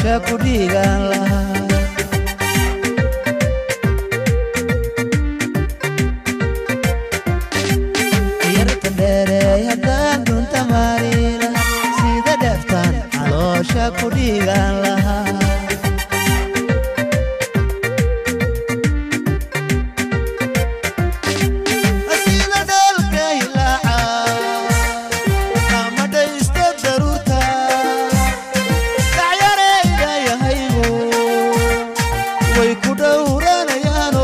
caloosha ku dhiigaan lahaa yarta dheereey haddaan dunta maariila sida dheeftaan caloosha ku dhiigaan lahaa sida dhalka hilaaca ama dhaysta daruurta dhacyarayda yahaygu way ku dhowranayaano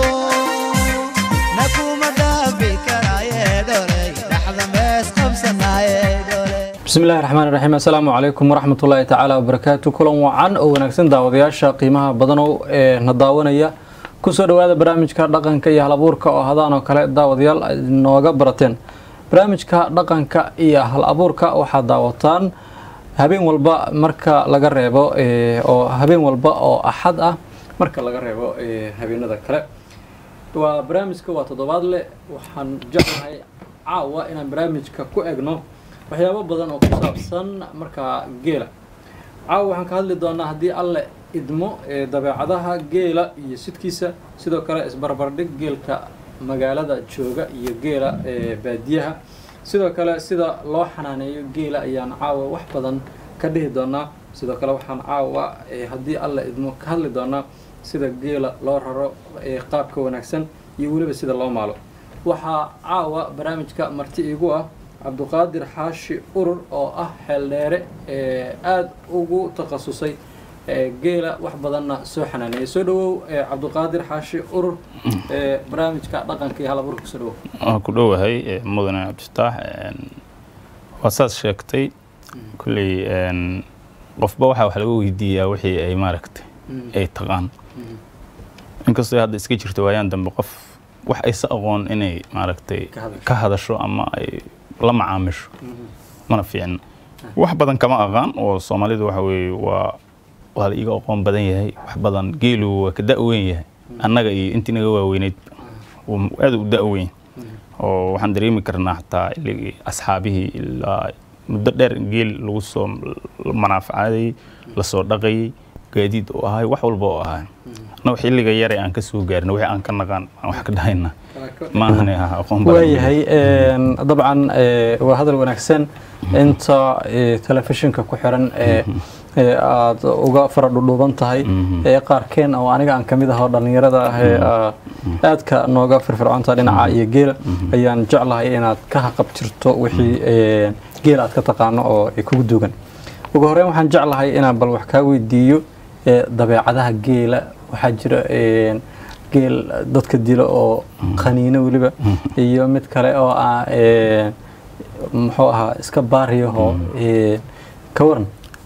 nakuma dhaafi karaaye dholey dhaxda mees qabsanaaye dholey bismillahi raxmaan raxiim assalaamu calaykum waraxmatullaahi tacaala wabarakaatu kulan wacan oo wanaagsan daawadayaasha qiimaha badanow ee na daawanaya kusoo dhowaada barnaamijka dhaqanka iyo hal-abuurka oo hadaan oo kale daawadayaal aad nooga barateen barnaamijka dhaqanka iyo hal-abuurka waxaad daawataan habeen walba marka laga reebo ee, oo habeen walba oo axad ah marka laga reebo ee, habeenada kale waa barnaamijka waa toddobaad leh waxaan jeclahay caawa inaan barnaamijka ku egno waxyaabo badan oo ku saabsan markaa geela caawa waxaan ka hadli doonaa haddii alle idmo ee dabeecadaha geela iyo sidkiisa sidoo kale isbarbardhig geelka magaalada jooga iyo geela ee baadiyaha sidoo kale sida loo xanaaneeyo geela ayaan caawa wax badan ka dhihi doonaa sidoo kale waxaan caawa ee haddii alle idmo ka hadli doonaa sida geela loo raro ee qaabka wanaagsan iyo weliba sida loo maalo waxaa caawa barnaamijka marti iigu ah cabduqaadir xaashi urur oo ah xeeldheere ee aada ugu takhasusay ee geela wax badanna soo xanaaneeyay soo dhawow ee cabduqaadir xaashi urur ee barnaamijka dhaqanka iyo halaburka kusoo dhawow waan ku dhowahay eh, mudane cabdifataax een, waa saas sheegtay kulley een, qofba waxaa wax laga weydiiyaa wixii ay maaragtay ay taqaan inkastoo hadda iska jirto waayaan dambe qof wax aysa aqoon inay maaragtay Ka hadasho. ka hadasho ama ay la macaamisho mana fiicna wax badan kama aqaan oo soomaalidu waxa weeye waa waa la iga aqoon badan yahay wax badan geelu waa ka da-weyn yahay annaga iyo intii naga waaweyneyd wuu aad u da-weyn oo waxaan dareemi karnaa xataa iligii asxaabihii ilaa muddo dheer in geel lagu soo manaafacaadayey lasoo dhaqayey gaadiid oo ahay wax walba oo ahay annaga xilliga yare aan ka soo gaarna wixii aan ka naqaan aan wax ka dhahayna maahane ah aqoon badan waayahay een, dabcan ee, waa hadal wanaagsan inta ee, telefishinka ku xiran ee ee aada uga fara dhudhuuban tahay ee qaarkeen oo aniga aan kamid ah oo dhallinyarada ah ee aa aadka nooga firfircoonta dhinaca iyo geela ayaan jeclahay inaad ka haqab jirto wixii ee, geela aad ka taqaano oo ay kugu dugan ugu horeyn waxaan jeclahay inaan bal wax kaa weydiiyo ee, dabeecadaha geela waxaa jira een, geel dadka dilo oo qaniino weliba iyo mid kale oo ah een, muxuu ahaa iska baariyahoo een, ka waran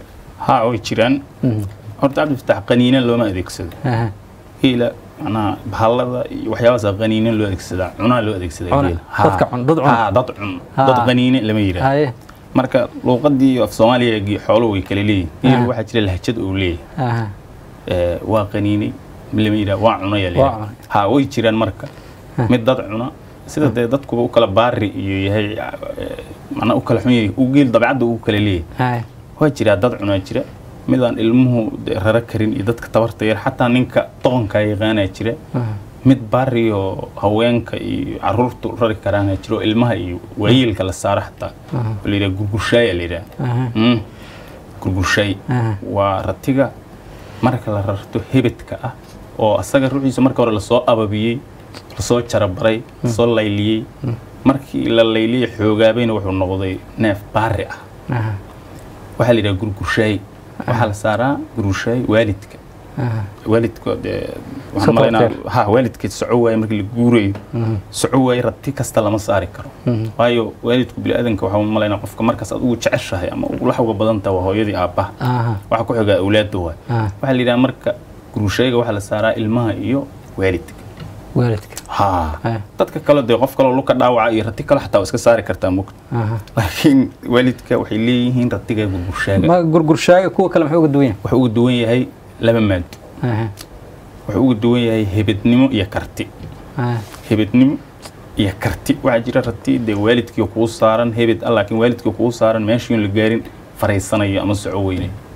haa way jiraan Mhm. horta cabdifataax qaniina looma adeegsado Aha. geela macnaha bahallada iyo waxyaabahaas qaniina loo adeegsadaa cunaa loo adeegsadaa Cuna. geela Haa. Dadka cun- dad cun. Haa, dad cun Haa. dad qaniine lama yidhaah haye marka luuqadii af soomaaliya gi- xooluhu way kala leeyihin Haa. geelu waxaa jira lahjad uu leeyahay aha Ee, waa qaniinay lama yidhaah waa cunaya Waa leeyahay cunay. haa way jiraan marka mid dad cuna sida dee dadkuba u kala baari iyo yahay ee, macnaa u kala xun yahay uu geel dabcadda uu kala leeyahay haye waa jiraa dad cunaa jira midaan ilmuhu de- rara karin iyo dadka tabarta yar xataa ninka doqonkaa yaqaanaa jira aha. mid baariyo haweenka iyo caruurtu rari karaana jiro oo ilmaha iyo waayeelka la saara xataa oo la yidhaha gurgurshaaya la yidhaha Aha. Mm. gurgurshaay Aha. waa ratiga marka la rarto hebedka ah oo asaga ruuxiisa marka hore lasoo ababiyey lasoo jarabaray lasoo layliyey markii la layliyey xoogaabayna wuxuu noqday neef baari ah aha. waxaa la yidhaha gurgurshaay waxaa la saaraa gurgurshaay waalidka aha. waalidka dee waxaan Support malaynaa care. ha waalidka soco waaye markii la guurayo soco waaye rati kasta lama saari karo waayo waalidku biniaadanka waxaa malaynaa qofka markaas aad ugu jeceshahay ama ugu laxawga badan tahay waa hooyadii aabbaha aha. waxa ku xigaa awlaadda waay Ah. waxaa la yidhaha marka gurgushayga waxaa la saaraa ilmaha iyo waalidka waalidka ha Ah. dadka kale dee qof kaloo luka dhaawaca iyo rati kale xataa waa iska saari kartaa mugta aha. laakiin waalidka waxay leeyihiin ratiga gurgushaaga ma gurgurshaaga kuwa kale maxay uga duwan yahay wuxuu uga duwan yahay laba maado aha. wuxuu uga duwan yahay hebednimo iyo karti aha. hebednimo iyo karti waxaa jira rati dee waalidkii kuu saaran hebed ah laakiin waalidkii kuu saaran meeshiin la gaarin faraysanayo ama soco weynay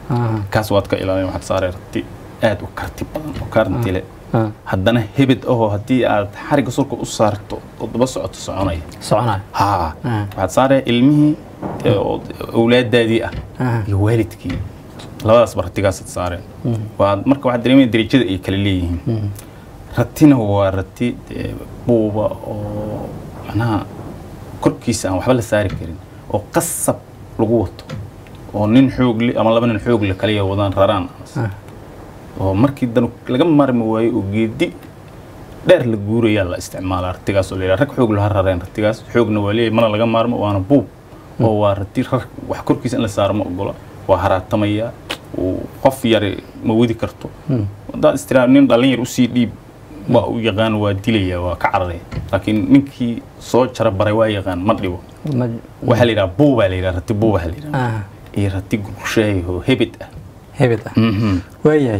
aha, kaas waad ka ilaalin waxaad saaree rati aad u karti badan oo kaarnti leh aha. haddana hebed ahoo haddii aad xarigga sulka u saarto oo daba socoto soconaya soconaya haa Ah. waxaad saaree ilmihii ee, oo awlaadaadii ah Ah. iyo waalidkii labadaas bartigaasaad saareen waa marka waxaad dareemaya derajada ay kala leeyihiin ratina waa rati dee, buuba oo macnaha korkiisa aan waxba la saari karin oo qasab lagu wato oo nin xoog le ama laba nin xoog le kaliya wadaan raraan Ah. oo markii dan laga maarmi waayo oo geedi dheer la guurayaa la isticmaala ratigaas oo la yidhaha rag xoog laha rareen ratigaas xoogna waa leeyahay mana laga maarmo waana buub oo waa rati rar wax korkiisa in la saaro ma ogola waa haraatamaya uu qof yari ma wadi karto haddaad istiraam nin dhallin yar usii dhiib waa u yaqaan waa dilaya waa ka cararaya laakiin ninkii soo jara baray waa yaqaan ma dhibo Ma- waxaa la yidhaha buubaa la yidhaha rati buubaa la yidhaha aha, iyo rati gurgushaay oo hebed ah hebed ah Mhm. waayahay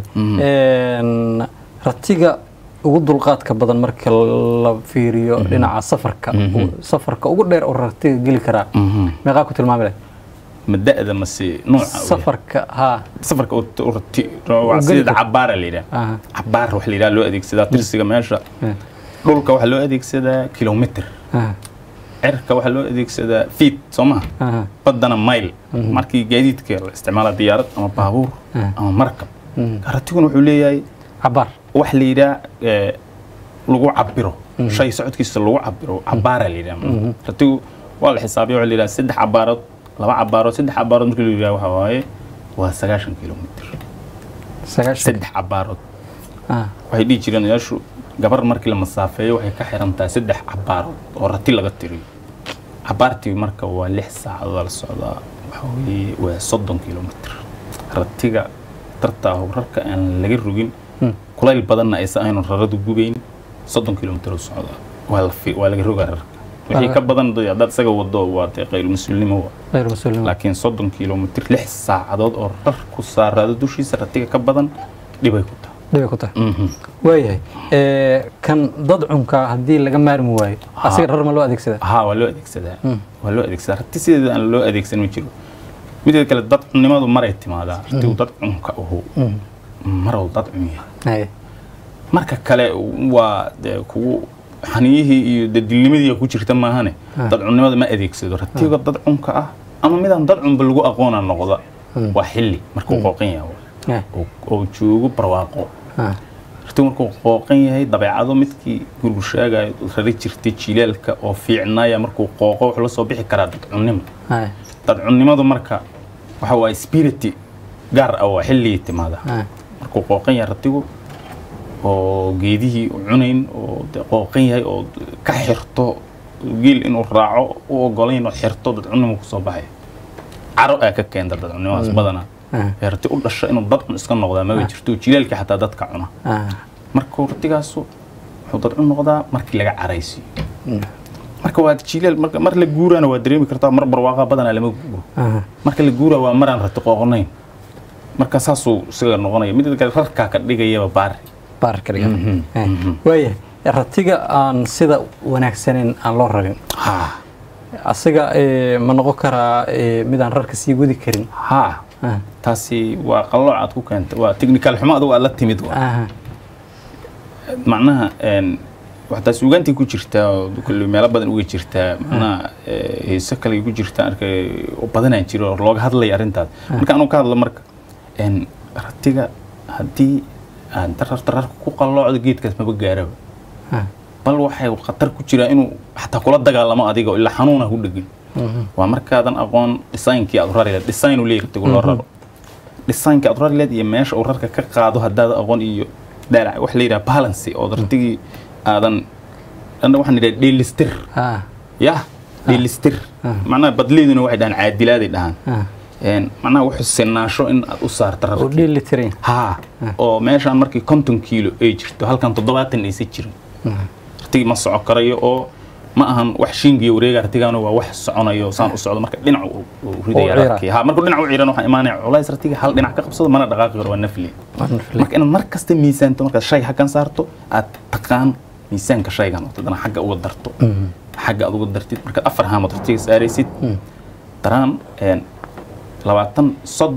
Een, ratiga ugu dulqaadka badan marka la fiiriyo dhinaca safarka safarka ugu dheer oo ratiga geli karaa Mhm. meeqaa ku tilmaami lahay ma da'da mase nooca uu yahay? safarka haa safarka oo t- oo rati- waa geli sida karto. cabaara la yidhaha aha, cabaar wax la yidhaha loo adeegsadaa tirsiga meesha eh, dhulka waxaa loo adeegsadaa kilomitr aha, cirka waxaa loo adeegsadaa feet soo maha aha, baddana mile markii gaadiidka la isticmaala diyaarad ama baabuur Mhm. ama markab Mhm. ratiguna wuxuu leeyahay cabaar wax la yidhaha eh, lagu cabiro shay socodkiisa lagu cabiro cabaara la yidhaha ratigu waa la xisaabiya waxaa la yidhaha saddex cabaarood laba cabaarood saddex cabaarood markii la yidhaha waxaa waaye waa sagaashan kilomitr sagaashan saddex cabaarood aha, waxay dhihi jireen odayaashu gabar markii la masaafeeyo waxay ka xiran tahay saddex cabaarood oo rati laga tiriyo cabaartii marka waa lix saacadood la socdaa waxa weeye waa soddon kilomitr ratiga dartaahu rarka aan laga rogin kulayl badanna aysan aynu raradu gubayn soddon kilomitr u socdaa waa la fi- waa laga rogaa rarka wixii ka badan dee haddaad isaga wado waa dee qayl mas-uulnimo waa غير مسلم laakiin soddon kilomitr lix saacadood oo rar ku saaraado dushiisa ratiga ka badan dhibay ku tahay dhibay ku tahay Mhm. waayahay ee, kan dad cunka haddii laga maarmi waayo asiga rar ma loo adeegsadaa haa waa loo adeegsadaa waa loo adeegsadaa rati sideeda aan loo adeegsan ma jiro mideeda kale dad cunnimadu maray timaadaa ratigu dad cunka uhu marow dad cun yahay Haye. marka kale waa dee kugu xaniyihii iyo dadilnimadii ku jirta maahane dad cunnimada ma adeegsado ratiga dad cunka ah ama midaan dad cunba lagu aqoona noqda waa xilli markuu qooqan yahay Eh, oo- oo joogo barwaaqo ah, ratigu markuu qooqan yahay dabeecado midkii gurgushaagayo rari jirtay jilaalka oo fiicnaaya markuu qooqo wuxuu la soo bixi karaa dadcunnimo haye, dadcunnimadu marka waxa waaye spirity gaar ah waa xilligii timaada haye. markuu qooqan yahay ratigu oo geedihii u cunayn oo dee qooqan yahay oo ka xirto geel inuu raaco u ogolayn oo xirto dadcunnimo kusoo baxay caro aa ka keenta dadcunnimadaas badanaa Ah. ee rati u dhasha inuu dad cun iska noqdaa maba jirto jilaalkii xataa dadka cuna Ah, markuu ratigaasu wuxuu dadcu noqdaa markii laga caraysiiyo marka waa jilaal marka mar la guuraana waa dareemi kartaa mar barwaaqa badanaa lama guuro ah, marka la guuraa waa maraan rati qooqnayn marka saasuu isaga noqonaya mid kale rarkaa ka dhigayaba baari baarka dhigan Mhm, Eh, mhm. waayahay ratiga aan sida wanaagsaneyn aan loo rarin haa asiga eh, ma noqon karaa eh, mid aan rarka sii wadi karin haa Ah, taasi waa qallooc aad ku keentay waa technical xumo adigu aad la timid waa ah, macnaha een, wax taas ugaantii ku jirtaa oo kulli meelo badan uga jirtaa macnaha eh, heeso kale ku jirtaa arkay oo badanaan jiro oo looga hadlaya arrintaas marka anuu ka hadlo marka een, ratiga haddii aad darar dararka ku qalloocdo geedkaas maba gaaraba ah, bal waxay khatar ku jiraa inuu xataa kula dagaalamo adiga oo ilaa xanuuna ku dhegin waa markaadan aqoon dhisaynkii aad rari leed dhisayn uu leeyahay ratigu loo raro dhisaynkii aad rari leed iyo meesha uu rarka ka qaado haddaad aqoon iyo dhaalac wax la yidhaha balancy oo ratigii aadan dhanna waxaan yidhaha dheelistir ah, yah dheelistir macnaha badleeduna waxay dhahaan caadilaaday dhahaan ah. Een, macnaha wuxuu sinaasho in aad u saarta oo rarkii dheeli tiran haa oo meeshaan markii konton kiilo ay jirto halkan toddobaatan aysan jirin ratigii ma soco karayo oo ma ahan wax shingiyo wareega ratigaana waa wax soconayo saan u socdo marka dhinac uu uu ridaya ciira. rarkii haa markuu dhinac u ciiran waxaa imaanaya culays ratiga hal dhinac ka qabsado mana dhaqaaqi karo waa nafli marka inaad mar kasta miisaanto markaad shay hakan saarto aad taqaan miisaanka shaygan oo haddana xagga uga darto xagga aad uga dartid markaad afar haamood ratiga saaraysid daraan een, labaatan soddon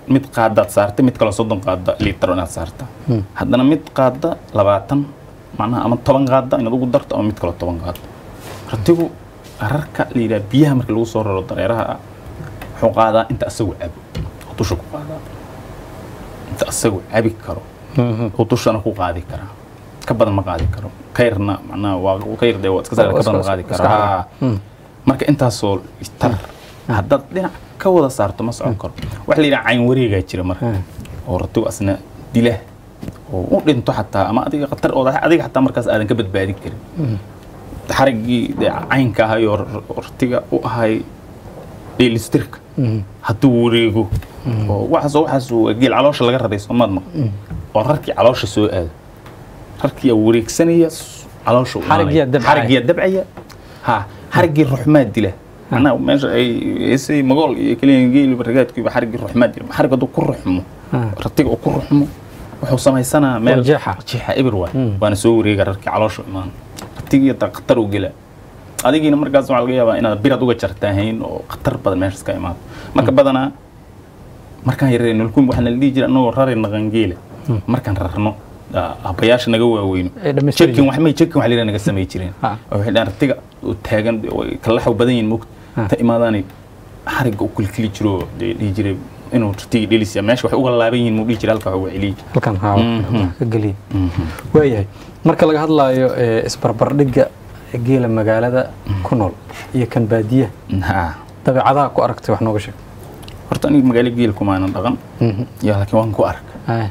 mid qaadaad saartay mid kaloo soddon qaada liitaro inaad saarta haddana mid qaada labaatan macnaha ama toban qaada inaad ugu darto ama mid kaloo toban qaada ratigu rarka la yidhaha biyaha marka lagu soo raro dareeraha ah wuxuu qaadaa inta asagu cabo oo dusha ku qaadaa inta asagu cabi karo oo dushana ku qaadi karaa ka badan ma qaadi karo kayrna macnaha waa kayr dee waa iska saar ka badan ma qaadi Iska- karo iska- Haa. marka intaasoo tar haddaad dhinac ka wada saarto ma socon karo waxa la yidhaha cayn wareegaa jira marka oo ratigu asna dila oo u dhinto xataa ama adiga khatar oo adiga xataa markaas aadan ka badbaadin karin xariggii dee caynka ahay oo r- oo ratiga u ahay dheelistirka hadduu wareego oo waxaas waxaas waa geel caloosha laga raray soomaad maq oo rarkii caloosha soo aado rarkiyaa wareegsanaya s- caloosha u Xariggiyaa imaanaya. dabcaya. xariggiyaa dabcaya ha xariggii ruxmaa dila macnaha meesha ay heesay magool iyo keliya geeli baragaadkiiba xariggii ruxmaa dila xarig hadduu ku ruxmo ratiga uu ku ruxmo wuxuu samaysanaa meel Waa jeexa. jeexa ibir waay waana soo wareega rarkii caloosha u imaan ratigii taa khatar u gela adigiina markaas waxaa laga yaabaa inaad birad uga jartaahayn oo khatar badan meeshaas ka imaado marka badanaa markaan yareen nulkum waxaa nala dhihi jira anagoo rari naqangeela markaan rarno aa, aabbayaasha naga waaweyno Ay dhammaystiri jekin wax may jekin wax lira naga samay jireen Ha. oo waxay dhahan ratiga oo taagan way kalaxaw badan yihiin moogta ta imaadaanay xarigga u kilkili jiro oo dee dhihi jiray inuu ratiga dhelisiya meesha waxay uga laaban yihiin muu dhihi jiray halka wax uga celiyi halkan haa Mhm. ka geliya waayahay marka laga hadlaayo ee, isbarbardhigga geela magaalada ku nool iyo kan baadiyaha ha dabeecadaha ku aragtay wax nooga sheeg horta aniga magaalo geel kumaanan dhaqan iyo laakiin waan ku arka Aya.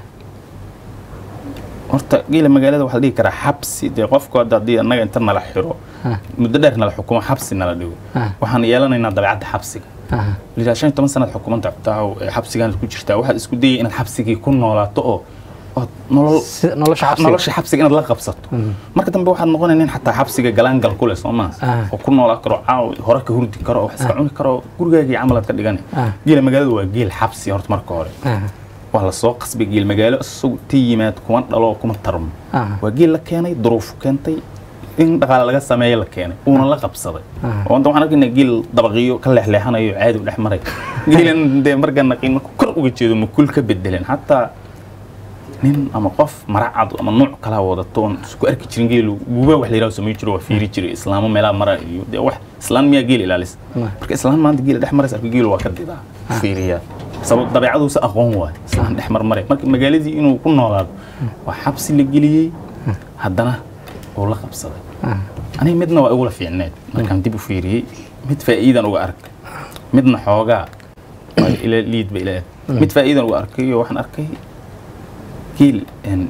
horta geela magaalada waxaa la dhihi karaa xabsi dee qofku hadda haddii annaga inta nala xiro Ah. muddo dheer nala xukumo xabsi nala dhigo Ah. waxaan yeelanaynaa dabeecadda xabsiga Aha. lidaa shan iyo toban sanaad xukumanta cabtaaho ee xabsigaana ku jirtaa waxaad isku dayay inaad xabsigii ku noolaato oo ood nolol Si- nolosha xabsiga. nolosha xabsiga inaad la qabsato marka dambe waxaad noqonay nin xataa xabsiga galaangal ku leh soo maa Ah. oo ku noolaa karo caaw hore ka hurdi karo oo wax iska cuni karo gurigaagii camal aad ka dhigani Ah. geela magaalada waa geel xabsi horta marka hore Aha. waa lasoo qasbay geel magaalo isagu ta yimaad kuma dhalo kuma tarmo Ah. waa geel la keenay duruufu keentay in dhaqaale laga sameeyo la keenay uuna la qabsaday Ah. oo inta waxaan arkaynaa geel dabaqiyo ka leexleexanayo caadi u dhex maray geelan dee markaa naqiin marka kor uga jeedo makul ka bedeleen xataa nin ama qof maracad ama nuuc kala wadato oon isku arki jirin geelu guba wax la yidhaho samay jiro waa fiiri jiray islaamo meelaha mara iyo dee wax islaan miyaa geel ilaalisa marka islaan maanta geela dhex maraysa arka geelu waa ka didaa fiiriyaa sabab dabeecaduusa aqoon waay islaan dhex marmaray marka magaaladii inuu ku noolaado waa xabsi la geliyey haddana uu la qabsaday Ah. aniga midna waa igula fiicneed markaan dib u fiiriyey mid faa'iidan uga arkay midna xoogaa waa ila liidba ila eg mid faa'iidan uga arkay oo waxaan arkay geel een,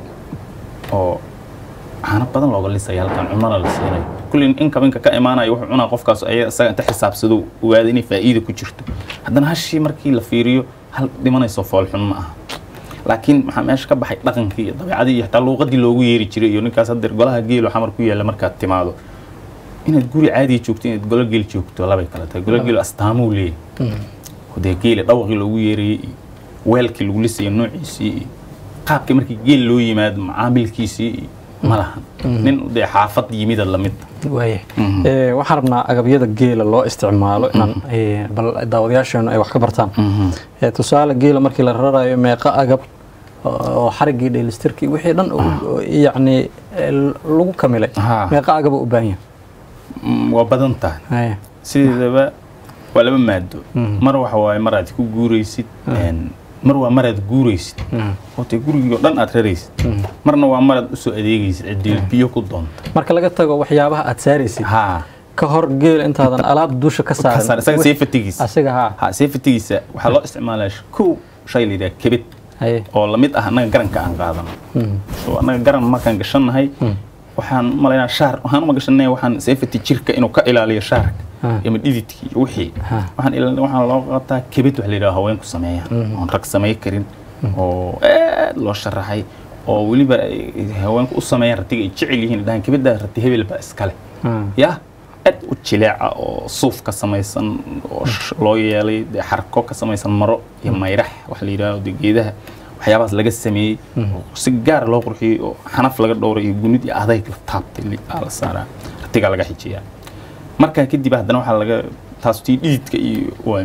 oo caano badan looga lisaya halkan cunana la siinayo kulli in kabinka ka imaanayo wuxuu cunaa qofkaas aya isaga inta xisaabsado ogaada inay faa'iida ku jirto haddana hashii markii la fiiriyo hal dhimanayso foolxun ma aha laakiin maxaa meesha ka baxay dhaqankii iyo dabeecadii iyo xataa luuqadii loogu yeeri jiray iyo ninkaas haddeer golaha geelo xamar ku yaalla markaad timaado inaad guri caadiya joogto inaad golo geel joogto labay kala tahay golo geel astaamuu leeyahay oo dee geela dhawaqii loogu yeerayey iyo weelkii lagu lisayay noociisii iyo qaabkii markii geel loo yimaado macaamilkiisii iyo ma lahan nin dee xaafad yimida lamid waayahay Ee, waxaan rabnaa agabyada geela loo isticmaalo inaan ee, bal daawadayaasheenu ay wax ka bartaan Ee, tusaale geela markii la rarayo meeqa agab oo xariggii dheelistirkii wixii dhan uu- yacni ee, lagu kamilay Haa. meeqa agaba u baahan yahay Mm, waa badan tahay Haya. sideedaba waa laba maado mar waxa waaye maraad ku guuraysid een, mar waa maraad guuraysid oo tee gurigii oo dhan aad raraysid marna waa maraad usoo adeegaysid ciddii biyo ku doonta marka laga tago waxyaabaha aad saaraysid haa ka hor geela intaadan alaab dusha ka ka saar saarin isaga seefatigiisa asiga haa ha seefatigiisa waxaa loo isticmaalaa kow shay la yidhaha kebid haye oo lamid ah annaga garanka aan qaadano oo annaga garan markaan gashannahay waxaan u malaynaa shaar waxaan uma gashanay waxaan seefati jirka inuu ka ilaaliyo shaarka Ah. ama dhididkii iyo wixii Ah. waxaan ilaalin waxaan loo qataa kebid wax la yidhaha haweenku sameeyaan oon rag samay karin oo aad loo sharaxay oo weliba ay haweenku u sameeyaan ratiga ay jecel yihiin dhahan kebidda rati hebel baa iskale Ah. ya aad u jileeca oo suuf ka samaysan oo sh- loo yeelay dee xarko ka samaysan maro iyo mayrax wax la yidhaahdo dee geedaha waxyaabahaas laga sameeyey oo si gaar loo qurxiyey oo xanaf laga dhowray iyo gunid iyo adayg la taabtay li- aa la saaraa ratigaa laga xijiyaa markaa kadib haddana waxaa laga taas tii dhididka iyo waa moogta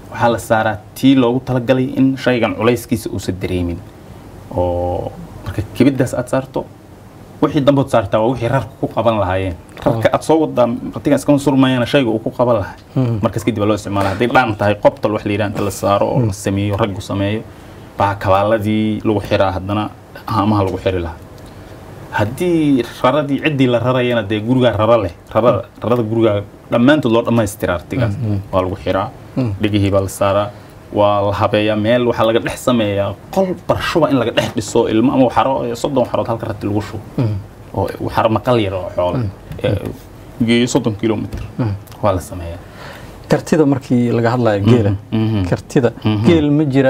waxaa la saaraa tii loogu talagalay in shaygan culayskiisa uusan dareemin oo marka kibiddaas aad saarto wixii dambood saartaa waa wixii rarka ku qaban lahaayeen rarka aad soo wadaa ratigan iskama surmayana shayga uu ku qaban lahay markaas kadib baa loo isticmaala hadday dhaan tahay qobtal wax la yidhaha inta la saaro oo la sameeyo raggu sameeyo baa kabaaladii lagu xiraa haddana haamaha lagu xiri lahaa haddii raradii ciddii la rarayana dee gurigaa rara leh rarada rarada gurigaa dhammaantood loo dhammaystira artigaas waa lagu xiraa dhegihii baa la saaraa waa la habeeyaa meel waxaa laga dhex sameeyaa qol barshuba in laga dhex dhiso ilmo ama waxaro soddon waxarood halka rati lagu shubo oo waxaro maqal yar oo xoole geeyo soddon kilomitr waa la sameeyaa kartida markii laga hadlayo geela kartida geel ma jira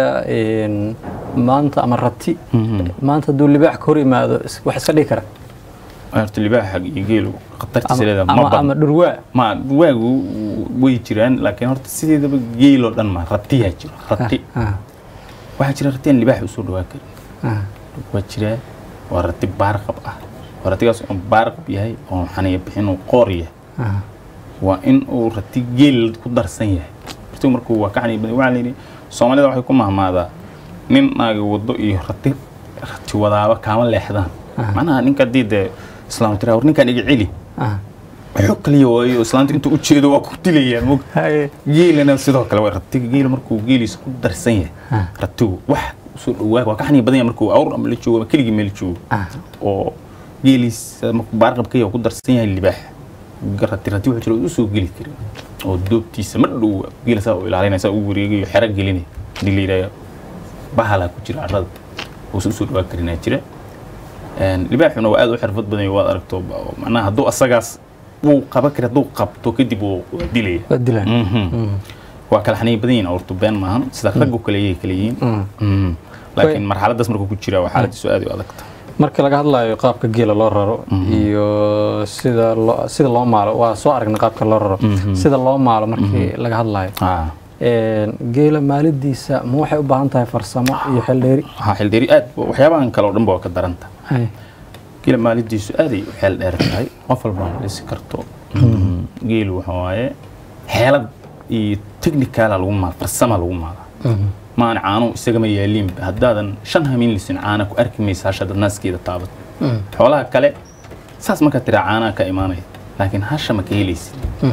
maanta ama rati maanta hadduu libaax ka hor yimaado wax iska dhigi kara horta libaaxa iyo geelu khatartiisa leedahay ma ama badan ama dhurwaa ma waagu way jiraan laakiin horta sideedaba geeloo dhan ma ratiyaa jiro rati Ah, waxaa jira rati aan libaax usoo dhawaa karin ah, waa jiraa waa rati baarqab ah waa ratigaas oo baarqab yahay oo xaniya bixin oo qoor yahay ah. waa in uu rati geel ku darsan yahay ratigu markuu waa ka xaniya badan waxaa la yidhi soomaalida waxay ku mahmaadaa nin naagi wado iyo rati rati wadaaba kaama leexdaan macnaha ninka haddii dee islaam tiraa war ninkaan iga celi ah. xog kaliya waayo islaamta intuu u jeedo waa ku dilayaan mog Haye. geelana sidoo kale waa ratiga geela markuu geeliisa ku darsan yahay Ah. ratigu wax usoo dhawaa waa ka xaniya badan yahay markuu awr ama la joogo ama keligii meel joogo Ah. oo geeliisa markuu baarqabka yahay ku darsan yahay libaax rati rati wuxuu jira oo usoo geli karin oo doobtiisa ma dhow geela saa u ilaalinaya saa u wareegayo xero gelinaya hadii la yidhahdo bahalaa ku jira carrada uusa usoo dhawaa karinaa jira Een, libaaxuna waa aad u xirfad badan yahay, waad aragto ba- macnaha hadduu asagaas wuu qaban kara hadduu qabto kadib wuu waa dilaya waa dilaan Mhm. waa kala xaniya badan yihiin awrtu been maahan sida raggu kale yay kala yihiin Mhm. laakiin marxaladdaas markuu ku jira waa xaaladiisu aad u adagta marka laga hadlayo qaabka geela loo raro iyo sida loo sida loo maalo waa soo aragnay qaabka loo raro sida loo maalo markii laga hadlayo Ah. Een, geela maalidiisa ma waxay u baahan tahay farsamo iyo xeldheeri waxaa xildheeri aad waxyaabahan kale oo dhan ba waa ka daranta Haye. geela maalidiisu aaday u xeel dheer tahay qof walba ma dhisi karto geelu waxa waaye xeelad iyo technicala lagu maal farsama lagu maala maana caanuhu isagama yaaliinba haddaadan shan hamin lisin caana ku arki maysa hasha dad naaskeeda taabat xoolaha kale saas markaa tiraa caanaha ka imaanaya laakiin hasha ma ka helaysid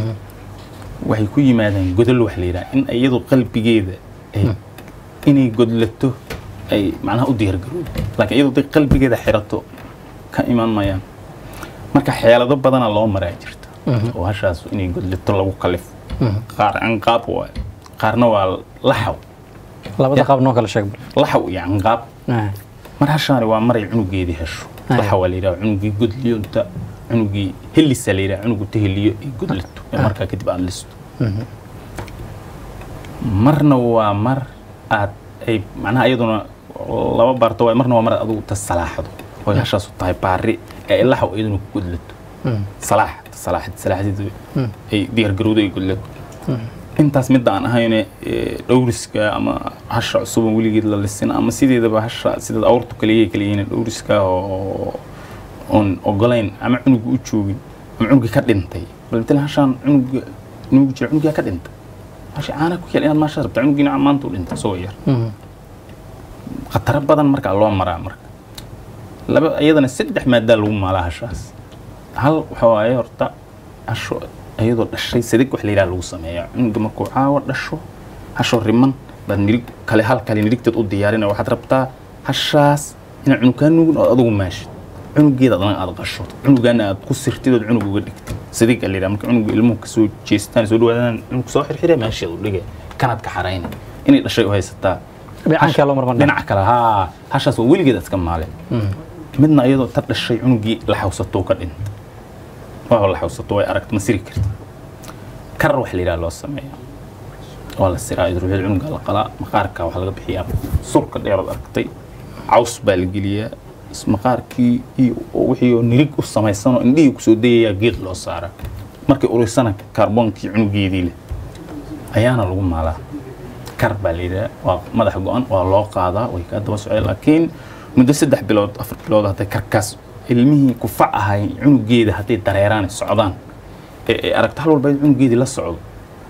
waxay ku yimaadaan godol wax la yidhaha in iyadu qalbigeeda ay inay godlato ay macnaha u diyaargaroodo laakiin iyadu haday qalbigeeda xirato ka imaan mayaan marka xeelado badana loo maraa jirta oo hashaas inay godlato lagu kalifo qaar canqaab waay qaarna waa laxaw labada qaab noo kala sheeg laxaw iyo canqaab Ah, mar hashaani waa maray cunugeedii hesho Ay. laxa waa la yidhaha cunugii godliyo inta cunugii helisa la yidhaha cunugu ta heliyo ay godlato ee markaa kadib aad listo marna waa mar aad ay macnaha iyaduna laba baarto waay marna waa mar aad adigu ta salaaxdo oy hashaasu tahay baari ee ay laxaw iyaduna ku godlato salaax salaaxid salaaxdid ay diyaargarowdo ay godlato intaas midda aan ahayne ee, dhowriska ama hasha cusuban weligeed la lisin ama sideedaba hasha sidaad awrtu kaliya kaliyihiin dhowriska oo oon ogolayn ama cunuga u joogin ama cunugii ka dhintay bal matalan hashaan cunuga nuugi jira cunugaa ka dhintay hasha caana ku yaal inaad maasha rabta cunugiina maanta u dhintay isagoo yar khataro badan markaa loo maraa marka laba iyadana saddex maadaa lagu maalaa hashaas hal waxa waaye horta hasho iyadoo dhashay sadig wax la yidhaha lagu sameeyaa cunuga markuu caawa dhasho hasho riman baad nirig kale hal kale nirigteed u diyaarinaya waxaad rabtaa hashaas inaad cunug kaa nuugin oo adugu maashid cunugeeda adana aad qasho cunugaana aad ku sirtid ood cunug uga dhigtid sadig la yidhaha marka cunuga ilmuhu kasoo jeestaan soo dhawaadaan cunug soo xirxire meesheed u dhigay kanaad ka xarayna inay dhashay u haysataa dhinacankaa loo marman dhinaca kale haa hashaas waa weligeed iska maaleen midna iyadoo ta dhashay cunugii la xawsato ka dhinta waa la xawsato way aragta ma siri karta kar wax la yidhaha loo sameeya waa la siraa idruuxyada cunuga la qalaa maqaarka waxaa laga bixiyaa surka dheerood aragtay caws baa la geliyaa is- maqaarkii iyo wixii oo nirig u samaysan oo indhihii kusoo dayayaa geed loo saaraa markay urisana kaarboonkii cunugeedii leh ayaana lagu maalaa kar baa la yidhaha waa madax go-an waa loo qaadaa way kaa daba socday laakiin muddo saddex bilood afar bilood hadday karkaas ilmihii kufac ahay cunugeeda hadday dareeraan ay socdaan ee ay aragto hal walba in cunugeedii la socdo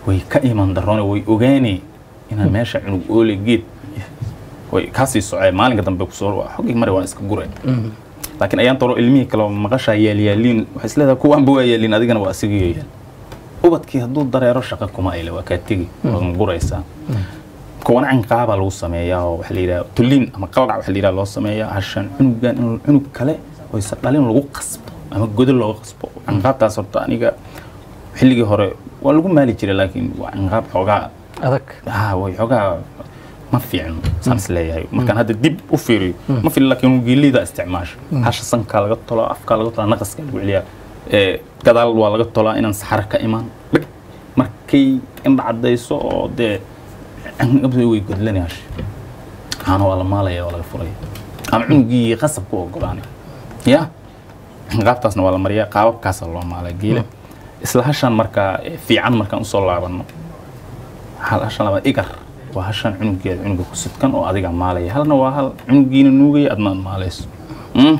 way ka iman daroone way ogaanay inaan meesha cunug oole geed way kaasii socee maalinka dambe kusoo xogii mari waan iska gure laakiin ayaan toro ilmihii kale oo maqashaa yaalyaaliin waxay isleedahay kuwaanba waa yaaliin adigana waa asigayo yaal ubadkii hadduu dareero shaqo kuma ayle waa kaa tegi waad guraysaa kuwana canqaabaa lagu sameeyaa oo waxa la yidhaha tulliin ama qaldhac waxa la yidhaha loo sameeyaa hashan cunugan in cunug kale oo isa dhalin lagu qasbo ama godol looga qasbo canqaabtaas horta aniga xilligii hore waa lagu maali jiray laakiin waa canqaab xoogaa adag ha way xoogaa ma fiicno saan is leeyahay markaan hadda dib u fiiriyo ma fiilin laakiin geelida isticmaasho hasha sankaa laga tolaa afkaa laga tolaa naqaska lagu celiyaa ee gadaal waa laga tolaa inaan saxaro ka imaan dhig markay indha caddayso oo dee cangabda way godlanay hasha caano waa la maalaya waa laga furaya ama cunugii qasab ku ogolaanay ya qaabtaasna waa la mariyaa qaababkaasaa loo maalaa geela isla hashan markaa eh, fiican markaan usoo laabano hal hashan labaad igar waa hashan cunugeeda cunuga ku sidkan oo adiga maalaya halna waa hal cunugiina nuugaya adna aad maalayso Mm.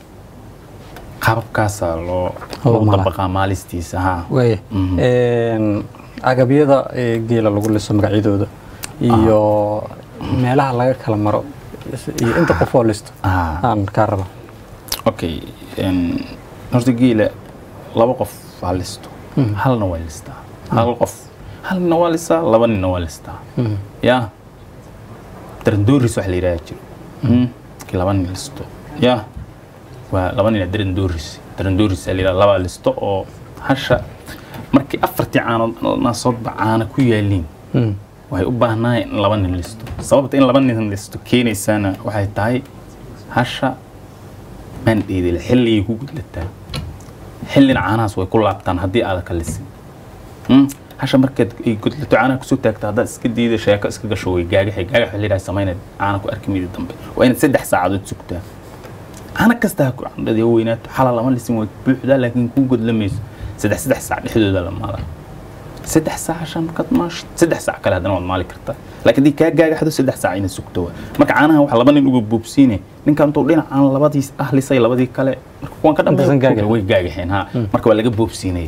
qaababkaasaa loo Loo loo maalaa. dabaqaa maalistiisa ha waaya Mhm. Een, agabyada ee geela lagu liso magacyadooda iyo meelaha laga kala maro iyo inta qof oo listo Ah. aan kaa raba okay en, horta geela laba qof waa listo halna waa listaa hal qof hal nina waa listaa laba nina waa listaa Mhm. ya darandooris wax la yidhaha jiro Mm. markii laba nin listo ya waa laba nina darandooris darandooris la yidhaha laba listo oo hasha markii afartii caanood naasoodba caana ku yaaliin Mhm. waxay u baahnaa in laba nin listo sababta in laba nin listo keenaysaana waxay tahay hasha maandheedile xilligay ku gudlataa xillina caanahaas way ku laabtaan haddii aada ka lisin Mm. hasha markaad ay gudlato caanaha kusoo taagto haddaad iska diida sheeko iska gasho way gaagaxay gaagax waxaa la yidhaha samaynayd caana ku arki midi dambe waa inaad saddex saacadood sugtaa caana kasta ha ku candhadi ha weynaato xala lama lisin way buuxdaa laakiin kuu godlamayso saddex saddex saac dhexdooda la maalaa saddex saac shan markaad maasho saddex saac kale haddana waad maali kartaa laakiin haddii kaa gaagaxdo saddex saac inaad sugto waa marka caanaha waxa laba nin uga buubsiine ninkan intuu dhinacaan labadii ah lisay labadii kale marka kuwan ka Intaasan gaagaxin. dhambe way gaagaxeen ha marka waa laga boobsiinaya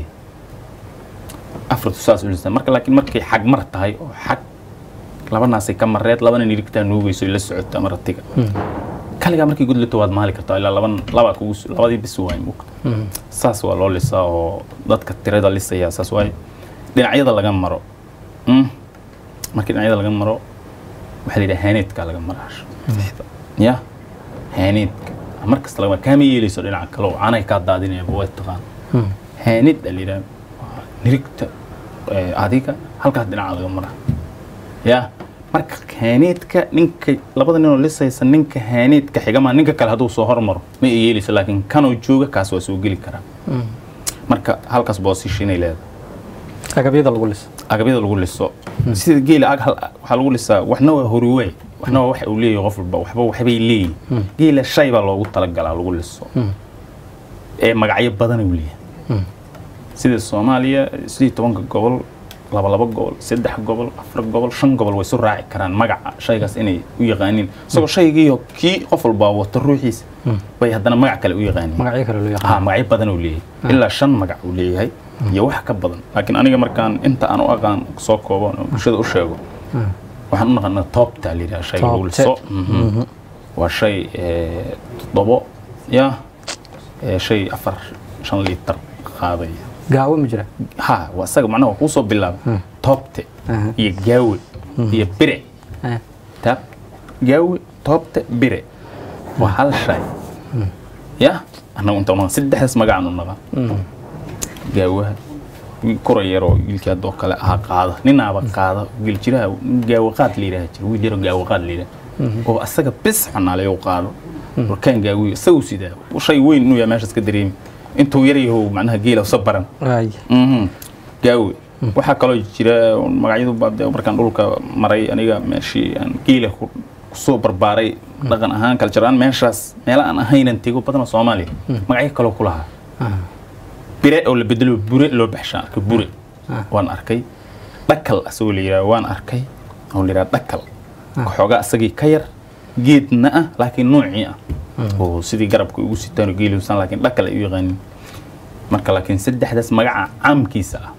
afartu saas u lisay marka laakiin markay xag mar tahay oo xag laba naasay ka mareed labana nirigtaa nuugayso ay la socota ama ratiga kaligaa markay gudlato waad maali kartaa ilaa laban labaa kugu su- labadii bis waay mugta Mhm. saas waa loo lisaa oo dadka tirada lisaya saas waay dhinacyada laga maro Mm. markii dhinacyada laga maro waxaa la yidhaha haaneedka laga mara hasha ya haaneedka mar kasta laga mara kaama yeelayso dhinaca kale oo caanay kaa daadinayaba way taqaan Mhm. haanid a la yidhaha waa nirigta eh, adiga halkaas dhinaca laga mara ya marka haaneedka ninka labada ninoo lisaysa ninka haaneedka xigama ninka kale hadduu soo hormaro ma ay yeelayso laakiin kanoo jooga kaas waa soo geli karaa Mhm. marka halkaas boosishinay leedahay agabyada lagu liso agabyada lagu liso sida geela ag hal waxaa lagu lisaa waxna waa horiwaay waxna waa waxa uu leeyahay qof walba waxba waxbay leeyihin geela shay baa loogu talagalaa lagu liso Mhm. ee magacyo badan uu leeyahay Mhm. sida soomaaliya sidii tobanka gobol laba laba gobol saddex gobol afar gobol shan gobol way isu raaci karaan magaca shaygaas inay u yaqaaniin isagoo shaygiiyo kii qof walbaa wato ruuxiisa bay haddana magac kale u yaqaaniin magacyo kale loo ha yaqaan magacyo badan uu leeyahay ilaa shan magac uu leeyahay iyo wax ka badan laakiin aniga markaan inta aan u aqaan soo kooban oo bulshada u sheego waxaan u naqanaa toobta la yidhaha shayga lagu Toobte. liso Mhm. waa shay eh, toddobo ya eh, shay afar shan liitar qaadaya gaawo ma jira ha waa isaga macnaha waa kuusoo bilaaba toobte Aha. iyo gaawe iyo bire Eh. taab gaawe toobte bire waa hal shay ya annagu inta unaqan saddexdaas magacaan u naqan Mhm. gaawaha wiil kura yaroo wiilkii haddoo kale ahaa qaada ninaaba qaada wiil jiraha nin gaawo qaad la yidhaha jira wiil yaroo gaawo qaad la yidhaha oo asaga bis xanaale u qaado warkaan gaawiyo isagu sidaa shay weyn inuu yahay meeshaas ka dareemi intuu yar yahow macnaha geela usa baran Waaya. Mhm. gaawe waxaa kaloo jira magacyadu baa dee markaan dhulka maray aniga meeshii aan geela ku kusoo barbaaray dhaqan ahaan kaljaraan meeshaas meela aan ahaynan tego badanoo soomaaliya magacyo kaloo ku lahaa Ah. bire oo la bedelo bure loo baxshaan arkay bure Ah. waan arkay dhakal asagoo la yidhaha waan arkay oo la yidhaha dhakal xoogaa asagii ka yar geedna ah laakiin noocii ah oo sidii garabka ugu sitaan oo geeliusan laakiin dhakal ay u yaqaanin marka laakiin saddexdaas magaca caamkiisa ah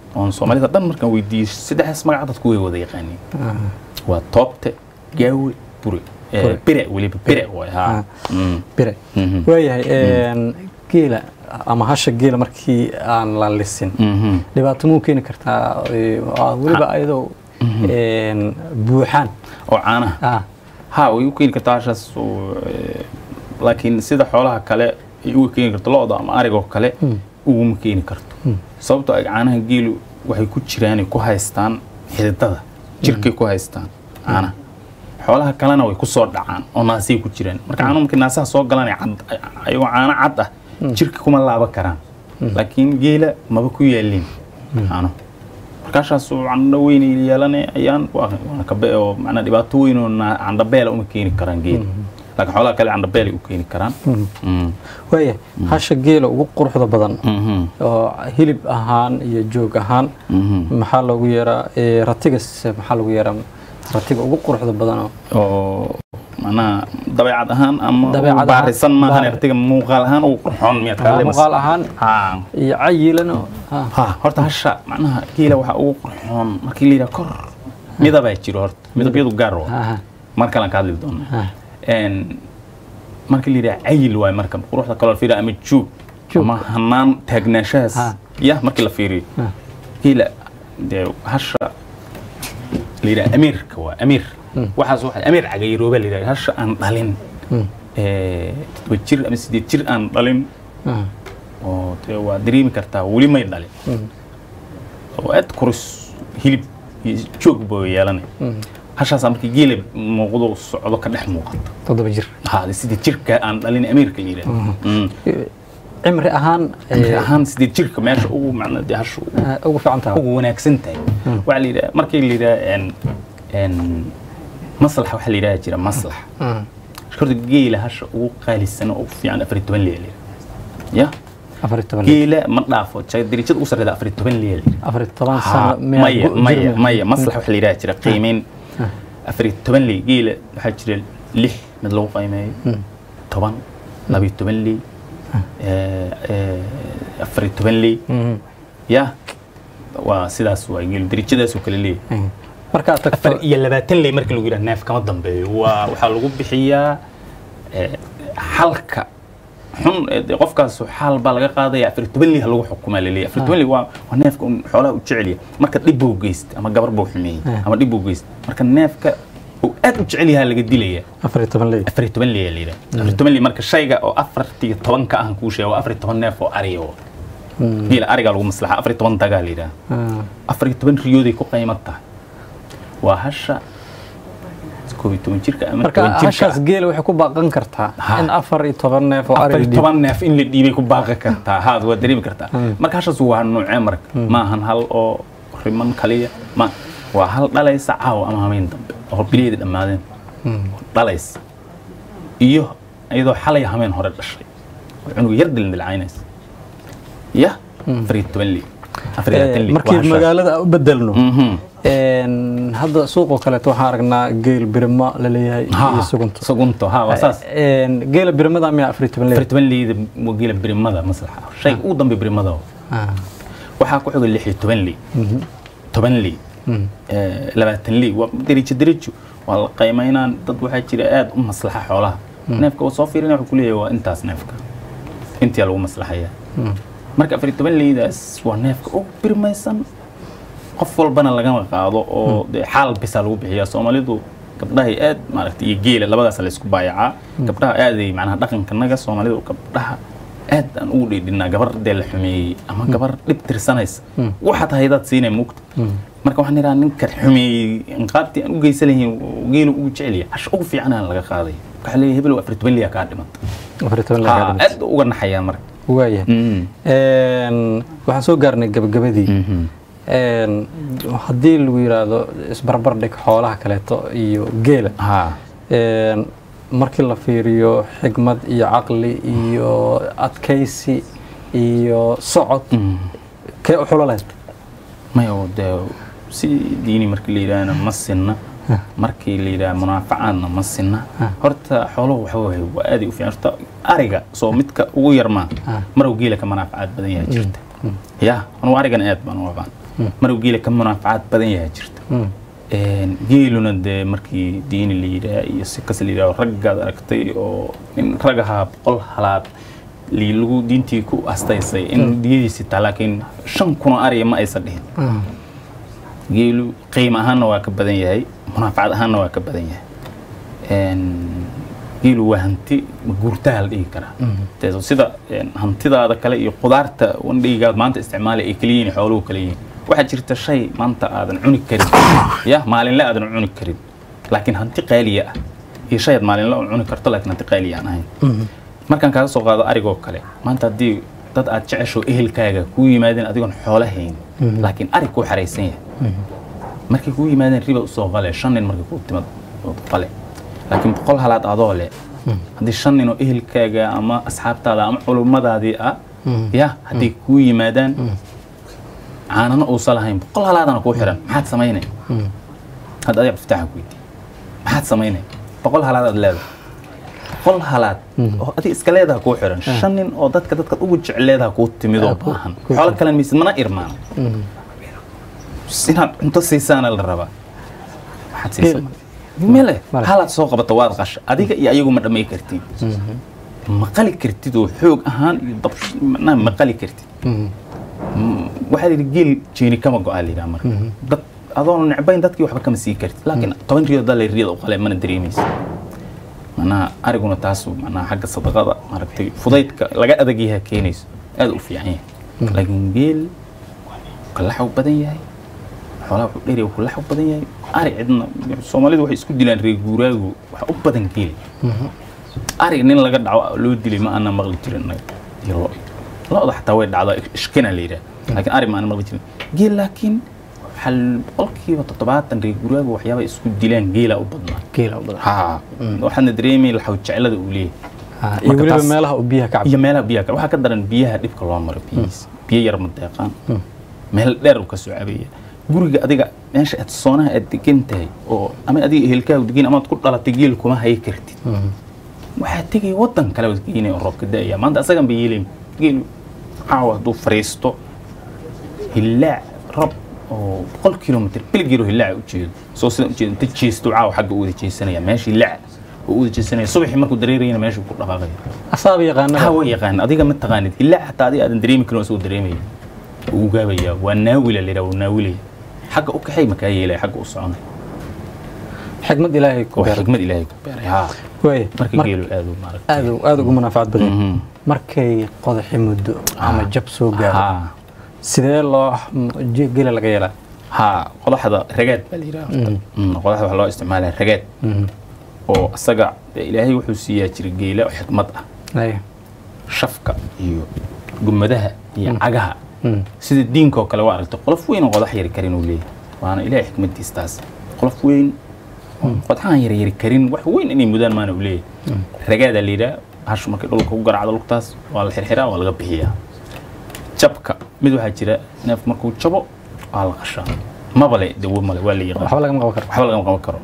oon soomaalida dhan markaan weydiiyey saddexdaas magaca dadku way wada yaqaaniin waa toobte gaawe bure Eh, Bure. bire weliba bire waay Ah. ha Mm. bire Mhm. waayahay een, geela ama hasha geela markii aan la lisin Mhm. dhibaato muu keeni kartaa ee, waa weliba ayadoo een, buuxaan oo caanaha ah ha way u keeni kartaa hashaas oo, eh, laakiin sida xoolaha kale ay uga keeni karto lo-da ama arigoo kale uguma keeni karto sababtoo ah caanaha geelu waxay ku jiraan ay ku haystaan xididada jirkay ku haystaan caanaha xoolaha kalena way ku soo dhacaan oo naasay ku jiraan marka caanuhu markay naasaha soo galaan ay cad- ayagoo caano cad ah jirka kuma laaban karaan laakiin geela maba ku yaalin caano markaashaas candho weyn ay yeelane ayaan waa waana kabe oo macnaa dhibaato weyn oo naa- candhabeela uma keeni karaan geela laakiin xoolaha kale candhabeelay u keeni karaan Mm. waayahay hasha geela ugu quruxda badan Mhm. oo hilib ahaan iyo joog ahaan Mhm. maxaa loogu yeeraa ee, ratigas maxaa loogu yeeraa ratiga ugu quruxda badan oo oo macnaha dabeecad ahaan ama Dabeecad uu ahaan, baarisan maahan baari- artiga muuqaal ahaan uu qurxoon miyaad ka hadlaymas muuqaal ahaan ha iyo cayilan oo ah, ha horta hasha macnaha geela waxaa ugu qurxoon markii la yidhaha kor midabaa jiro horta midabyadu gaar waa ah, mar kalaan ka hadli doonaa ah. Een, markii la yidhaha cayil waay marka quruxda kaloo la fiiriya ama joog Joog. ama hanaan taagnaanshahaas Ha. ya markii la fiiriyo Ah. geela dee hasha la yidhaha amiirka waa amiir waxaas waxa amiir cagayirooba la yidhaha hasha aan dhalin ee, toddoba jir ama sideed jir aan dhalin ah. oo dee waa dareemi kartaa weli may dhalin oo aad kuris hilib iyo joog boo yeelanay hashaasaa markii geela muuqdo socdo ka dhex muuqata toddoba jir haade sidii jirka aan dhalin amiirka la yidhahdo Mm. cimri ahaan Amri ee, ahaan sidii jirka meesha ugu macna dee hashu ah, ugu fiican tahay ugu wanaagsan tahay waxaa la yidhaha markii la yidhaha en en maslax waxaa la yidhaha jira maslax Ah, horta geela hasha ugu qaalisan oo ugu fiican afar iyo toban leya la yidhaha ya afar iyo toban lir. geela ma dhaafo ja- darajada ugu sarreeda afar iyo toban leya la yidhaha afar iyo toban Ha, sano miyaa maya gu- maya jirmi? maya maslax waxaa la yidhaha jira qiimeyn afar iyo toban ley geela waxaa jira lix mid lagu qiimeeyo toban laba iyo toban ley eh, eh, afar iyo toban ley Mhm. ya waa sidaas waa geelu darajadaasoo kale leeyahay Mhm. markaad tagto afar iyo labaatan ley marka lagu yidhaha neef kama dambeeyo waa waxaa lagu bixiyaa eh, xalka xun ee dee qofkaas xaal baa laga qaadaya afar iyo toban ley ha lagu xukumaa laleeyahay afar iyo toban ley waa waa neefka un xoolaha u jecel yahay marka dhib buu geysta ama gabar buu xumeeyey Ah. ama dhib buu geysta marka neefka uu aad u jecel yahaa laga dilaya afar iyo toban lir. afar iyo toban ley la yidhaha afar iyo toban ley marka shayga oo afar iyo toban ka ah kuu sheega waa afar iyo toban neef oo ariya waa geela arigaa lagu maslaxa afar iyo toban dagaa la yidhaha Ah, afar iyo toban riyooday ku qiimo tahay waa hasha koob iyo toban jirka ama marka toban jirka hashaas geela waxay ku baaqan kartaa Ha. in afar iyo toban neef oo afar ari iyo toban neef in la dhiibay ku baaqi kartaa haad waa dareemi kartaa marka hashaas waa nuucee marka ma ahan hal oo riman kaliya ma waa hal dhalaysa caawa ama hameen dambe oo bileedi dhammaadeen dhalaysa iyo iyadoo xalay hameen hore dhashay oo cunuga yar dildilcaynaysa ya afar iyo toban li afar iyo labaatan Eh, li markii magaalada aan u bedelno Mhm. een, hadda suuqoo kaleeto waxaan aragnaa geel birima la leeyahay Ha, iyo sugunto sugunto ha waa saas Een, geela birimada miyaa afar iyo toban afar lir? iyo toban leyda waa geela birimada maslaxa shayga ugu dambe birimada waa. Ah, waxaa ku xiga lix iyo toban ley toban ley eh, labaatan ley waa derijo derijo waa la qiimeynaan dad waxaa jira aad u maslaxa xoolaha neefka oo soo fiirina wuxuu ku leeyahay waa intaas neefka intii lagu maslaxaya marka afar iyo toban leydaas waa neefka ugu birmaysan qof walbana lagama qaado oo dee xaal bisa lagu bixiyaa soomaalidu gabdhahay aad maaragtay iyo geela labadaas la isku baayacaa gabdhaha aaday macnaha dhaqankanaga soomaalidu gabdhaha aad aan ugu dheedhinaa gabar dee la xumeeyey ama gabar dhib tirsanaysa waxaad haydaad siinay mugta marka waxaan idhaha ninka xumeeyey inqaabtii aan u geysan lahayn geelu ugu jecelya hasha ugu fiican aan laga qaaday waxaa leeyahay hebel afar iyo toban liya kaa dhimanta afar iyo toban lir Ha, kaa dhimata. aad uga naxayaan marka waayahay Mm. Een, waxaan soo gaarnay gabagabadii Mhm. Een, haddii lagu yiraahdo isbarbar dhig xoolaha kaleeto iyo geela ha Een, markii la fiiriyo xigmad iyo caqli iyo adkaysi iyo socod Mm. kee u xulo lahayd maya oo dee si diini markii la yidhaahna ma sinna markii la yidhaha munaafacaadna ma sinna horta xooluhu waxa waye waa aaday u fiican horta ariga soo midka ugu yar maa marow geela ka manaafacaad badan yahay jirta ya anugu arigan aad baan u aqaan maruu geela ka munaafacaad badan yahay jirta Mm. Een, geeluna dee markii diini la yidhaah iyo si kas la yidhaah raggaad aragtay oo in rag ahaa boqol halaad li- lagu diintii ku astaysay in diyadiisi taa laakiin shan kunoo ariya ma aysan dhihin Mm. geelu qiimo ahaanna waa ka badan yahay munaafacad ahaanna waa ka badan yahay Een, geelu waa hanti guurtaha la dhihi karaa Dee sida een, hantidaada kale iyo qudaarta wandhigaad maanta isticmaala ay kala yihiin xooluhu kala yihiin waxaa jirta shay maanta aadan cuni karin ya maalinle aadan cuni karin laakiin hanti qaaliya ah iyo shay aad maalinle u cuni karto laakiin hanti qaaliya aan ahayn markaan kaaga soo qaado arigoo kale maanta haddii dad aad jecesho ehelkaaga kuu yimaadeen adigoon xoolo hayn laakiin arig kuu xaraysan yahay markay kuu yimaadeen riba usoo qale shan nin markay kuu timad ood qale laakiin boqol halaad adoo leh haddii shan nin oo ehelkaaga ama asxaabtaada ama culummadaadii ah ya hadday kuu yimaadaan caanana uusan lahayn boqol halaadana kuu xiran maxaad samaynay hadda adiga iftaaxa ku weydiiy maxaad samaynay boqol halaad aad leedahay boqol halaad oo adiga iska leedaha kuu xiran shan nin oo dadka dadka ugu jecleedaha kuu timid oo baahan xoolo kalen maysid mana irmaan inaad cunto siisaana la rabaa maxaad siisaa mele Male. halaad soo qabata waad qasha adiga iyo ayagu ma dhamay kartid ma qali kartid oo xoog ahaan iyo dab macnaha ma qali kartid Mm, waxaa yidhi geel jeeni kama go-aa la yidhaha marka dad adoon necbayn dadkii waxba kama sii kartid laakiin toban riyood daa la riyada u qale mana dareemaysa macnaha ariguna taasu macnaha xagga sadaqada maaragtay fudaydka laga adag yahay keenayso aad u fiican yahay laakiin geel kalaxu badan yahay xoolaha wuxuu dheer yahay kalaxu badan yahay ari cidna soomaalidu waxay isku dilaan reer guuraagu waxa u badan geel ari nin laga dhaco loo dilay ma aanan maqli jirin annaga iyo lo lo-da xataa way dhacdaa ishkina la yidhaah laakiin ari ma aanan maqli jirin geel laakiin waxaa boqolkiiba toddobaatan reer guraagu waxyaaba isku dilaan geela u badnaa geela u badan ha waxaadna dareemay laxaw jeclada uu leeyahay Ah, iyo Marka weliba taas- meelaha uu biyaha ka iyo cabbo meelaha biyaha kale waxaa ka daran biyaha dhibka loo maro biyihiisa biyo yar ma deeqaan meel dheer uu ka soo cabaya guriga adiga meesha aad soonaha aad degan tahay oo ama adiga ehelkaagu degan amaad ku dhalatay geel kuma hayi kartid waxaa tegay wadan kale waad geynaya oo roobka da'aya maanta asagan bay yeelayn geel caawa hadduu fariisto hillaac rab oo boqol kilomitr bilgeero hillaaca u jeedo soo sida ujeedo inta jeesto caawa xagga u wada jeesanaya meesha hillaac oo u wada jeesanaya subaxii markuu dareerayana meeshuu ku dhaqaaqaya asaaba yaqaanada ha way yaqaan adiga ma taqaanid hillaac xataa adiga aadan dareemi karin oo isagoo dareemaya wuu gaabaya waa naawila la yidhaha wuu naawilaya xagga u kaxay makaa yeelaya xagga u soconaya xikmad ilaahay ku waa beeray xikmad ilaahay ku beeray ha waay marka mar- geelu aad u maaragtay aad u- aad ugu manaafacaad badan Mhm. markay qodaxi muddo ama jab soo gaaro ha sidee loo je- geela laga yeelaa ha qodaxda ragaad baa la yidhaha horta. Mm, qodaxda waxaa loo isticmaalaa ragaad oo isaga dee ilaahay wuxuu siiyaa jira geela oo xikmad ah Ay. shafka iyo gumadaha iyo cagaha Mm. sida diinka oo kale waa aragtay qolof weyn oo qodax yari karin uu leeyahay waana ilaahay xikmadiis taas qolof weyn oo qodxahan yar yari karin wax weyn inay mudaan maana uu leeyahay ragaadaa la yidhaha hashu markay dhulka ku garacdo lugtaas waa la xirxiraa waa laga bixiyaa jabka mid waxaa jira neef markuu jabo waa la qashaa mabale dawo male waa la yaqaan waxba lagama qaban karo waxba lagama qaban karo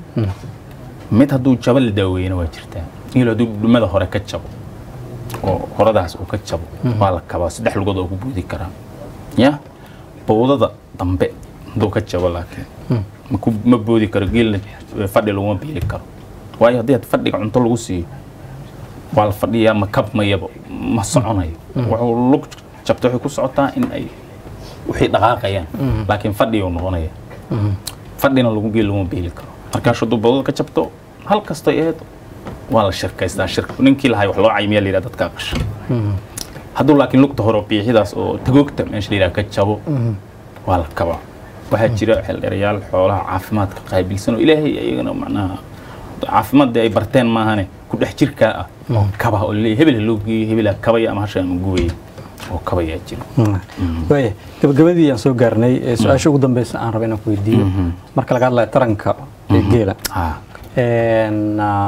mid hadduu jabo la daaweeyana waa jirtaa ilo hadduu dhumada hore ka jabo oo horadaas uu ka jabo waa la kabaa saddex lugood oo ku buudi karaa ya bowdada dambe hadduu ka jabo laakiin ma ku- ma boodi karo geelna fadhi laguma biili karo waayo haddii had fadhiga cunto lagu siiyo waa la fadhiyaa ma kabmayaba ma soconayo wuxuu lug jabta waxay ku socotaa in ay waxay dhaqaaqayaan laakiin fadhiyuu noqonaya fadhina lagu geel laguma biili karo markaas hadduu bowdada ka jabto hal kastay ahayd waa la shirkaystaa shirka ninkii lahay wax loo caymiyaa la yidhaha dadkaa qasha hadduu laakiin lugta hore oo biixidaas oo tagoogta meesha la yidhaha ka jabo waa la kabaa waxaa jira xeeldheerayaal xoolaha caafimaadka qaabilsan oo ilaahay iyagana macnaha caafimaad ay barteen maahane ku dhex jirkaa ah oo kaba oo laleeyahay hebel ha loo geeyo hebel ha kabaya ama hasha ama gubaya oo kabayaa jira waaya gabagabadii aan soo gaarnay ee su-aasha ugu dambeysa aan raba inaan ku weydiiyo marka laga hadlayo taranka ee geela ha een, ah,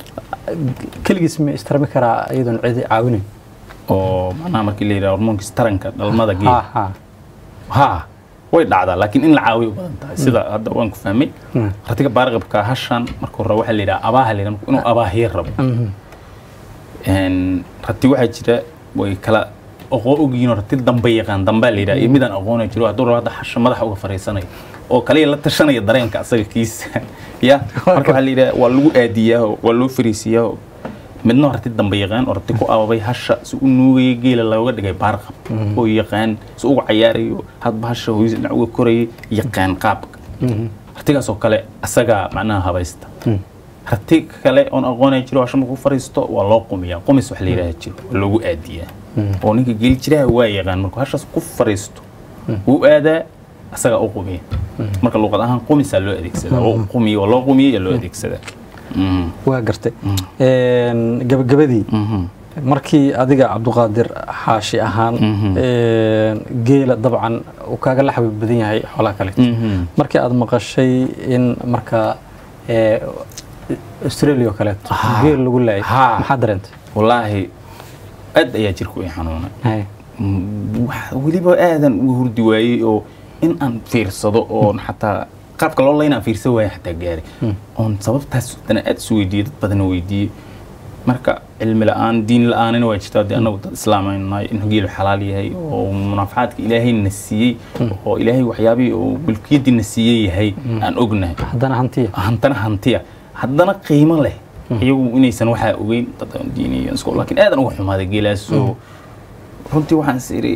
keligiis ma istarmi karaa iyadoon cidi caawinayn oo macnaha markii la yidhaha hormoonkiis taranka dhalmada geela ha ha ha way dhacdaa laakiin in la caawiyo u badan tahay sida hadda waan ku fahmay Mm. ratiga baarqabka hashan marka hore waxaa la yidhaha abaaha la yidhaha inuu abaahiye rabo Mhm. Een, rati waxaa jira way kala aqoon ogyihiin rati dambe yaqaan dambaa la yidhaha iyo midaan aqoona jiro hadduu rabo hadda xasha madaxa uga fariisanayo oo kaliya la tashanaya dareenka asaga kiisa ya marka waxaa la yidhaha waa lagu aadiyaa waa loo fariisiyaa midna rati dambe yaqaan oo rati ku ababay hasha si u nuugaya geela looga dhigay baarqab oo yaqaan si uga cayaarayo hadba hasha hooyis dhinac uga korayay yaqaan qaabka ratigaas oo kale asagaa macnaha habaysta rati kale oon aqoonaya jiro hasha markuu fariisto waa loo qumiyaa qumis wax la yidhaha jiro waa loogu aadiyaa oo ninka geeli jiraha waa yaqaan markuu hashaas ku fariisto wuu aadaa asagaa u qumiya marka luuqad ahaan qumisaa loo adeegsadaa oo qumiya oo loo qumiya ayaa loo adeegsadaa Mhm. waa gartay Een, gabagabadii Mhm. markii adiga cabduqaadir xaashi ahaan een, geela dabcan uu kaaga la xabiib badan yahay xoolaha kale Mhm. markii aad maqashay in markaa ee, australia oo kaleeto Ah. geel lagu laayay Ha. maxaa dareentay wallaahi aad ayaa jirku i xanuunay Hay. Mm, wax- weliba aadan uga hurdi waayey oo in aan fiirsado oon xataa qaabka loo laynaan fiirsan waaya xataa gaaray oon sababtaas dana aad isu weydiiyey dad badan weydiiyey marka cilmi la-aan diin la-aanina waa jirtaa dee annagu dad islaamaynahay in geelu xalaal yahay oo munaafacaadka ilaahay na siiyey oo ilaahay waxyaabihii oo mulkiyaddii na siiyey yahay aan ognahay haddana hantiya hantana hantiya haddana qiimo leh iyagu inaysan waxaa ogeyn dad aan diiniyo isko laakiin aadan uga xumaaday geelaasoo runtii waxaan is iri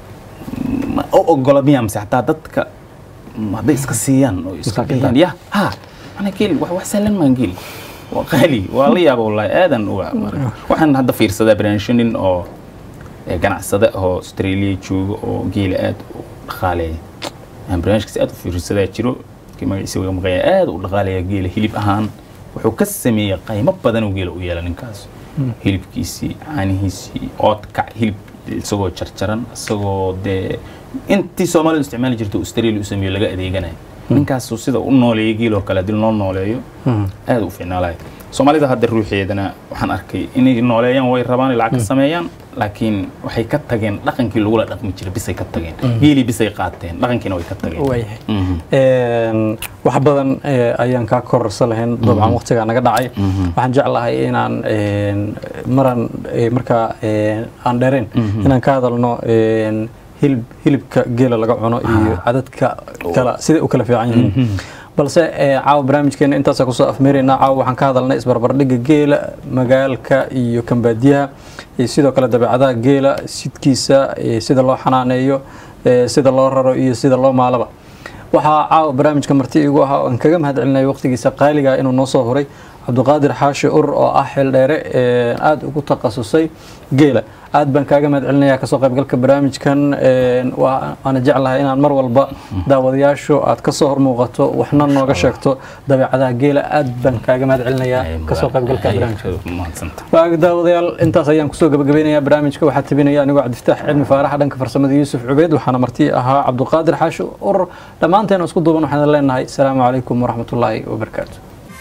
ma u ogola miyaa mise xataa dadka mm, hadday iska siiyaan oo iska Masaakiinta. bixiyaan ya ha mana geel wax wax sahlan maan geel waa qaali waa la yaaba wallaahi aadan uga marka waxaan hadda fiirsadaa barnaamijyo nin oo ee, ganacsade oo australia jooga oo geela aad u dhaqaaleeya aan barnaamijkaasi aad u fiirsadaa jiro kii magaciisa waga maqaya aad u dhaqaaleeya geela hilib ahaan wuxuu ka sameeyey qaymo badan oo geela u yeela ninkaas hilibkiisii caanihiisii oodkac hilib isagoo jarjaran isagoo dee intii soomaalidu isticmaali jirta australia u sameeyo laga adeeganayo ninkaasu sida u nooleeya geeloo kale haddii loo nooleeyo aad u fiicnaalahay soomaalida hadda ruuxeedana waxaan arkay inay nooleeyaan way rabaan ay lacag ka sameeyaan laakiin waxay ka tageen dhaqankii lagula dhaqmi jiray bisay ka tageen geelii bisay qaateen dhaqankiina way ka tageen waayahay Mhm. Een, wax badan ee, ayaan kaa kororsan lahayn dabcan waqtigaa naga dhacay waxaan jeclahay inaan een, maran ee, markaa een, aan dheerayn inaan ka hadalno een, hilib hilibka geela laga cuno iyo cadadka kala siday u kala fiican yihiin balse ee, caawa barnaamijkeena intaasa kusoo afmeeraynaa caawa waxaan ka hadalnay isbarbardhigga geela magaalka iyo kambaadiyaha iyo sidoo kale dabeecadaha geela sidkiisa ee, sida loo xanaaneeyo ee, sida loo raro iyo sida loo maalaba waxaa caawa barnaamijka marti igu ahaa oo aan kaga mahad celinaya waqtigiisa qaaliga inuu noo soo horay cabdiqaadir xaashi urur oo ah xildheere ee aada ugu takhasusay geela aad baan kaaga mahad celinaya kasoo qaybgalka barnaamijkan een, waa- waana jeclahay inaan mar walba daawadayaashu aad kasoo hormuuqato waxna nooga sheegto dabeecadaha geela aad baan kaaga mahad celinayaa kasoo qaybgalka barnaamijka mahadsanta waa daawadayaal intaas ayaan kusoo gabagabeynayaa barnaamijka waxaa tabinaya anigoo cabdifataax cilmi faaraxa dhanka farsamada yuusuf cubeyd waxaana marti ahaa cabdiqaadir xaashi urur dhammaanteena isku duuban waxaan leenahay asalaamu calaykum waraxmatullaahi wabarakaatu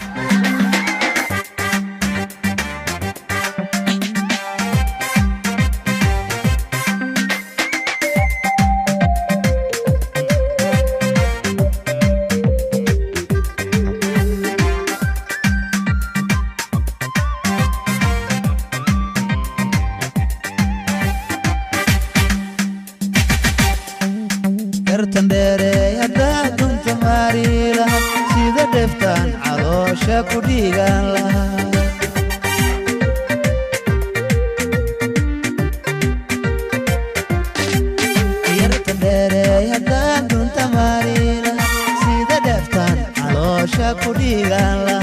gartan dheereey haddaa dunta maari laha sida dheftaan caloosha ku dhiigaan lahaa gartan dheereey haddaa dunta maari laha sida dheftaan caloosha ku dhiigaan lahaa